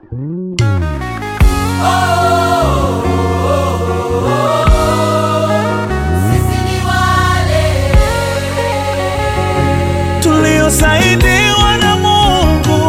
tuliosaidiwa na Mungu.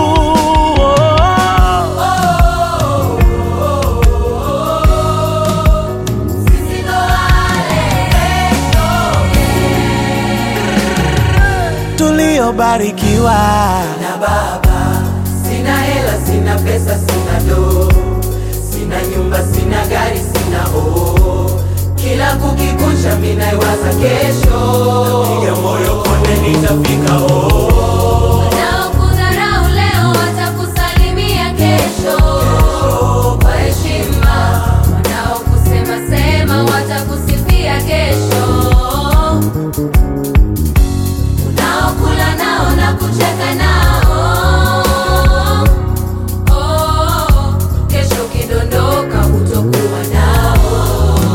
Tuliobarikiwa na baba. Sina hela, sina pesa, sina do, sina nyumba, sina gari, sina o. Kila kukikuncha minaiwaza kesho, piga moyo konde, nitafika oh. Wanaokudharau leo watakusalimia kesho kwa heshima, wanaokusema sema watakusifia kesho, unaokula nao na kucheka nao oh, kesho ukidondoka hutokuwa nao.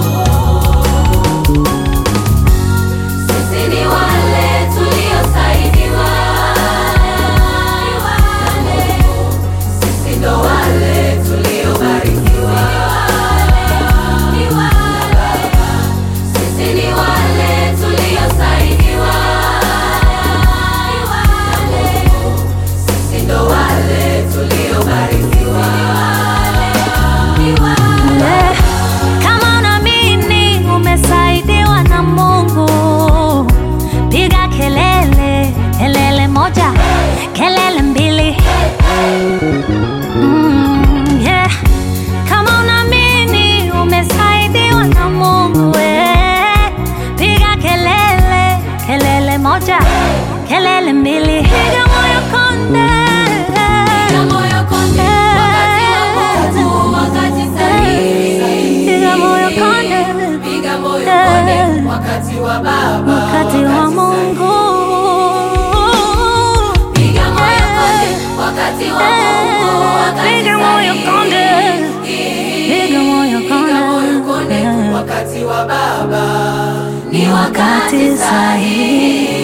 Sisi ni wale tuliosaidiwa na Mungu. Sisi ndo wale tuliobarikiwa na Baba. Sisi ni wale tuliosaidiwa na Mungu. Sisi ndo wale tuliobarikiwa Eh, Kama unaamini umesaidiwa na Mungu, piga kelele, kelele moja, kelele mbili. Mm, yeah. Kama unaamini umesaidiwa na Mungu, eh, piga kelele, kelele moja, kelele mbili. Piga moyo konde. Piga moyo konde, wakati wa Mungu, wakati sahihi. Piga moyo konde. Piga moyo konde, wakati wa baba, wakati wa Mungu. piga moyo konde, wakati wa Mungu, wakati Piga moyo konde, sahihi. piga moyo Piga moyo konde, konde, wakati wa baba ni wakati sahihi.